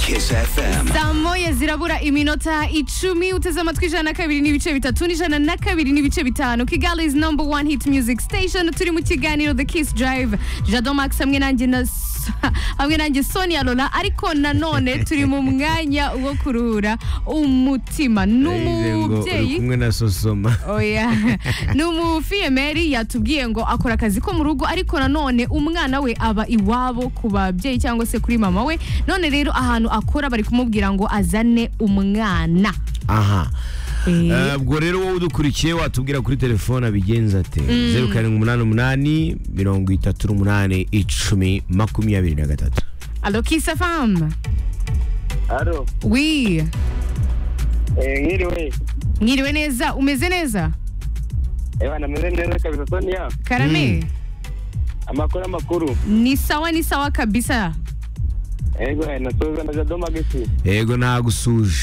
Kiss FM. saa moya zirabura iminota icumi uteze amatwi ijana na kabiri n'ibice bitatu n'ijana na kabiri n'ibice bitanu kigali is number one hit music station turi mu kiganiro the kiss drive jado max hamwe nanjye na hamwe nanjye sonia lola ariko nanone turi mu mwanya wo kuruhura umutima Yagize ngo uri n'umubyeyi kumwe na sosoma oya ni umufiyemeri yatubwiye ngo akora akazi ko mu rugo ariko nanone umwana we aba iwabo ku babyeyi cyangwa se kuri mama we none rero ahantu akora bari kumubwira ngo azane umwana aha Eh. Eh, ubwo rero wowe udukurikiye watubwira kuri telefone abigenza ate zeru karindwi umunani umunani mirongo itatu n'umunani icumi makumyabiri na gatatu alo kisa famu Alo, wi eh, nkiriwe. mwiriwe neza umeze neza Ewa, nameze neza kabisa Sonia. karame Amakuru amakuru. ni sawa ni sawa kabisa Ego, eh, nasubiza na Jado Magisi. yego nagusuje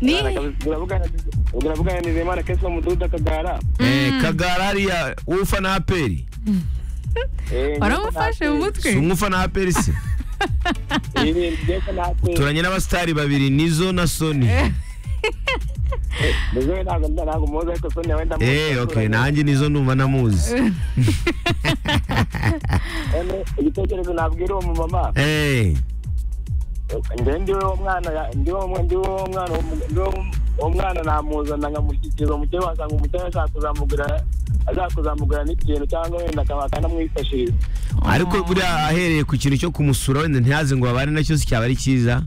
ni Bana kabisa, uravugana- uravugana na Nizeyimana Kesho Mududa Kagara. Eh, kagara ariya ufana aperi Eh, waramufashe mu si mutwe umufana aperi se Ibi ndetse natwe. turanye n'abasitari babiri nizo na soni Nizo ntabwo nda- ntabwo muzi ariko Sonia wenda muzi. eh ok nanjye nizo numva namuzi Ene, igitekerezo nabwira uwo mumama. eh Njye ndiwe uwo mwana ya- ndiwe uwo mwa- ndiwe uwo mwana uwo mu- ndiwe uwo mu- uwo mwana namuzana nkamushyikiriza umukene wasanga umukene ashaka kuzamugura ashaka kuzamugura n'ikintu cyangwa wenda akaba akanamwifashiriza ariko buriya ahereye ku kintu cyo kumusura wenda ntiyaze ngo babane nacyo si cyaba ari cyiza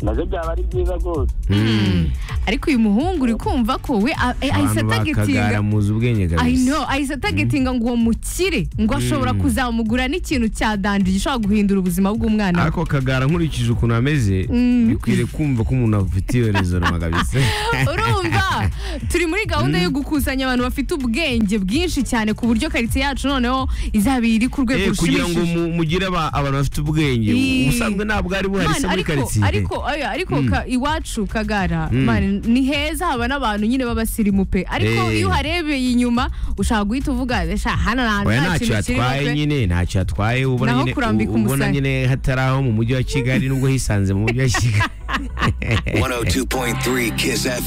nabyo byaba ari byiza rwose Mm. ariko uyu muhungu uri kumva ko we a- eh, ahise abantu atagitinga bakagara muzi ubwenge I kabisa know ahise atagetinga ngo uwo mukire ngo ashobora kuzamugura n'ikintu cya danje gishobora guhindura ubuzima bw'umwana we ariko kagara nkurikije ukuntu ameze Mm. bikwiriye kumva ko umuntu afite iyo rezonoma kabisa urumva turi muri gahunda yo gukusanya abantu bafite ubwenge bwinshi cyane ku buryo karitsiye yacu noneho izaba iri ku Eh, rwego kugira ngo rushimishije mu- mugire aba- abantu bafite ubwenge Ii. ubusanzwe ntabwo ari buhari se Man, muri ariko karitsiye ariko oya, ariko ka- iwacu kagara Mm. man, ni heza haba n'abantu nyine b'abasirimu pe ariko Eh. iyo uharebeye inyuma ushaka guhita uvuga "Sha, hano nta oya nta ntacyo kintu kirimo yatwaye pe." nyine ntacyo yatwaye ubona Naho nyine kurambika ubona umusaya. nyine hatari aho mu mujyi wa kigali nubwo hisanze mu mujyi wa kigali 102.3 Kiss FM.